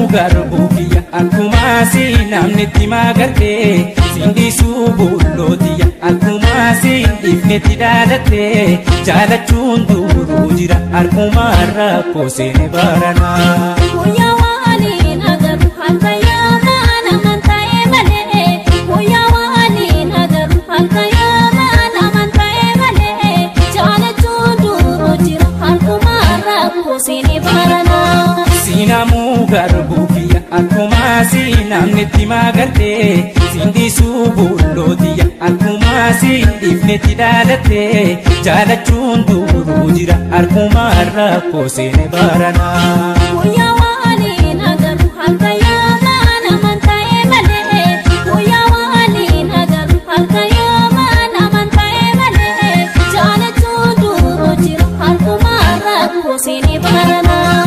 garbuu kiyya akkuma si namni itti magartee sindisuu bullootiya akkuma si dhiifnetti dhaadattee jaalachuun duruu jira akkuma rakkoo seene baranaa. Guyyaa waaliin agarru harka yaamaan amanta'ee malee Guyyaa waaliin agarru harka yaamaan amanta'ee malee Jaalachuun duruu jira harkuma rakkoo seene baranaa. Siinamuu garbuu kiyya akkuma si namni itti magartee sindisuu bullootiya akkuma si dhiifnetti dhaadattee jaalachuun duruu jira akkuma rakkoo seene baranaa. Guyyaa waaliin agarru harka yaamaan amanta'ee malee Guyyaa waaliin agarru harka yaamaan amanta'ee malee Jaalachuun duruu jira harkuma rakkoo seene baranaa.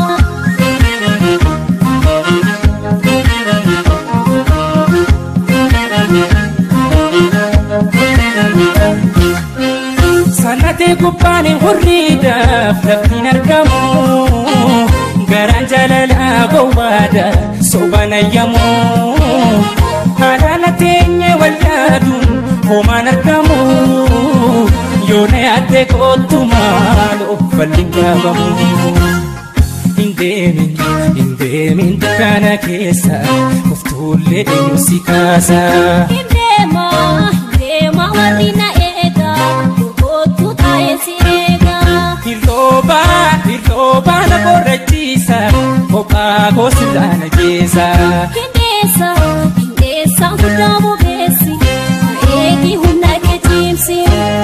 Sannatee gubbaan hurriidhaaf laftiin argamu garaan jaalalaa gowwaadha sobaan ayyamu haadhaan teenye wal yaaduun homaan argamu yoo na yaaddee kootu maal uffalli gaafamu. Hin deemin hin deemin kana keessa uftuullee eenyu si kaasa. Hiddeema hiddeema warri na eega Kootu taa'ee si eega Hirrooba hirrooba na qorrachiisa kophaa goosilaana keessa. Hiddeessa hiddeessa guddaa bobeessi Eegi humna kee cimsi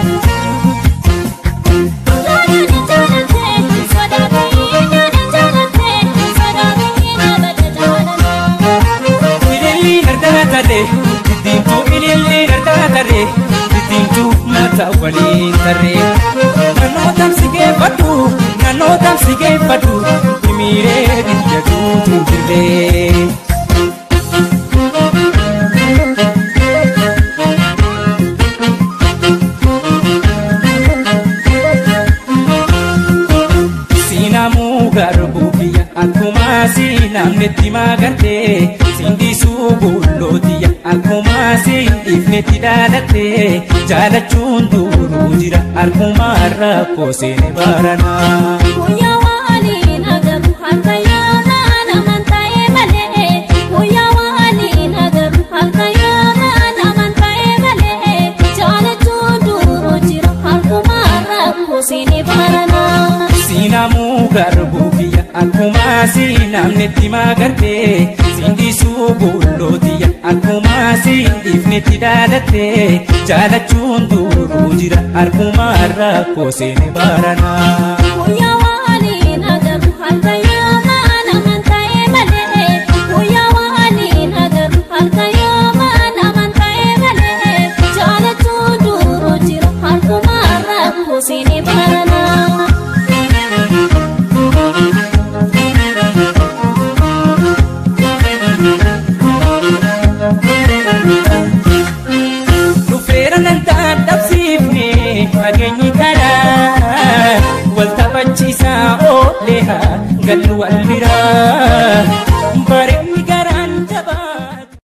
Jaalladhi jaallattee sodaatee nyaata jaallattee sodaatee nyaata jaallattee Ililli gargaartare dittiintuu ililli gargaartare dittiintuu mata waliin tarree. Naannoo tamsi geeffadhu naannoo tamsi geeffadhu himiiree biyya guutuu jirree. Siinamuu garbuu biyya akkuma si namni itti magartee sindisuu bullootiya akkuma si dhiifnetti dhaadattee jaalachuun duruu jira akkuma rakkoo seene baranaa. Guyyaa waaliin agarru harka yaamaan amanta'ee malee Guyyaa waaliin agarru harka yaamaan amanta'ee malee Jaalachuun duruu jira harkuma rakkoo seene baranaa. Siinamuu garbuu biyya akkuma si namni itti magartee sindisuu bullootiya akkuma si dhiifnetti dhaadattee jaalachuun duruu jira akkuma rakkoo seene baranaa. Guyyaa waaliin agarru harka yaamaan amanta'ee malee Guyyaa waaliin agarru harka yaamaan amanta'ee malee Jaalachuun duruu jira harkuma rakkoo seene baranaa. Dhufeera nan dadhabsiifne fageenyi karaa wal taphachiisaa oolee haa gallu wal biraa. Bareedni